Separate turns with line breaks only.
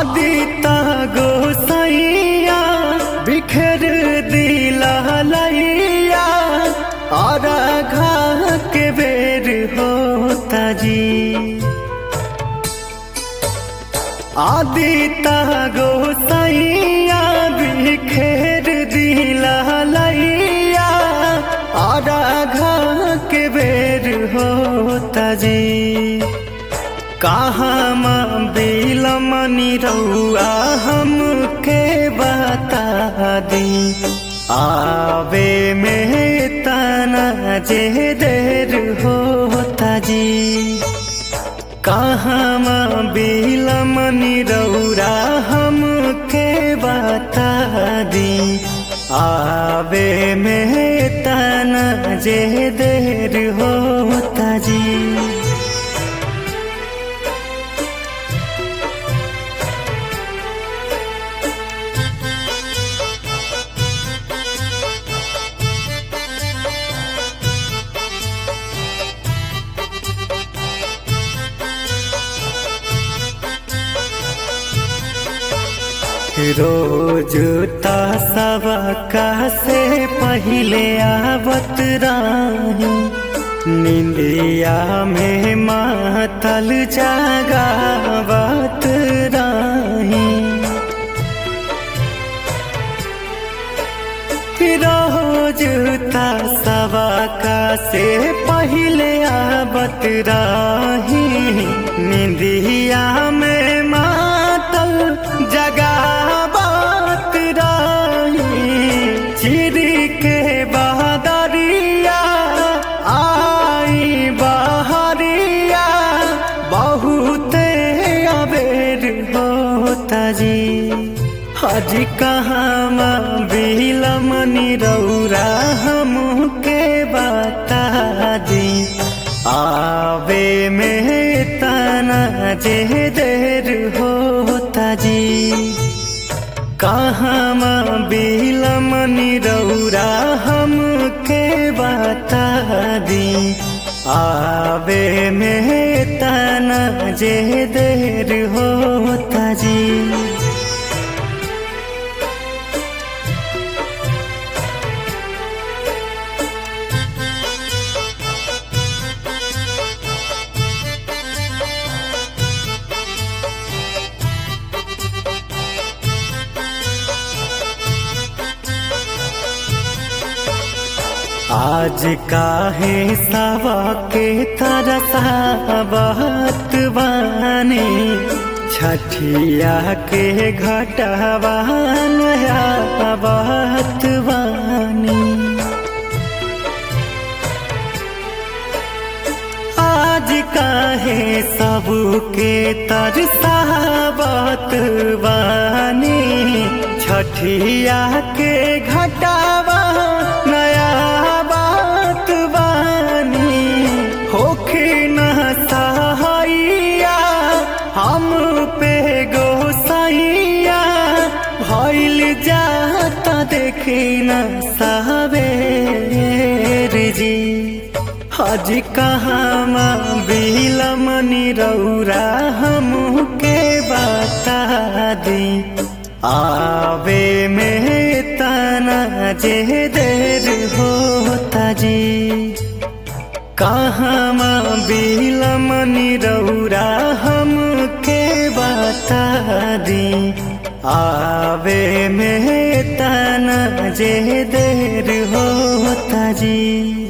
आदिता गोसैया बिखर दिला लैया और घा के बेर होता जी आदिता गोसैया बिखेर दिला लैया और घा के बेर होता जी कहाँ माँ बिलमनी रउआ हमके बता दी आवे में तना जे देर होता जी कहाँ माँ बिलमनी रउरा हमके बता दी आवे में तना जे देर होता जी रोज सबका से पहले आवत राही निंदिया में मातल जागावत राही रोज सबका से पहले आवत राही निंदिया में मातल जगावत राही चिर के बहादरिया आई बहरिया बहुत अबेर होता जी हज कहाँ बिलमनी रौरा हमके बता दी आवे में तना जे देर होता जी कहाँ बिलमनी रौरा हमके बता दी आवे में तना जे देर होता जी आज काहे सवा के तरसा बात बानी छठिया के घटवा नया बात बानी आज काहे सबके तरसा बात बानी छठिया के घटावा नया बात बानी होखे न सहाइया हम पे गोसाइया भइल जाता देखे न सावेर जी हज कहाँ बिलमनी रौरा हमके बता दी आवे में तना जे देर होता जी कहाँ बिलमनी रौरा हमके बता दी आवे में तना जे देर होता जी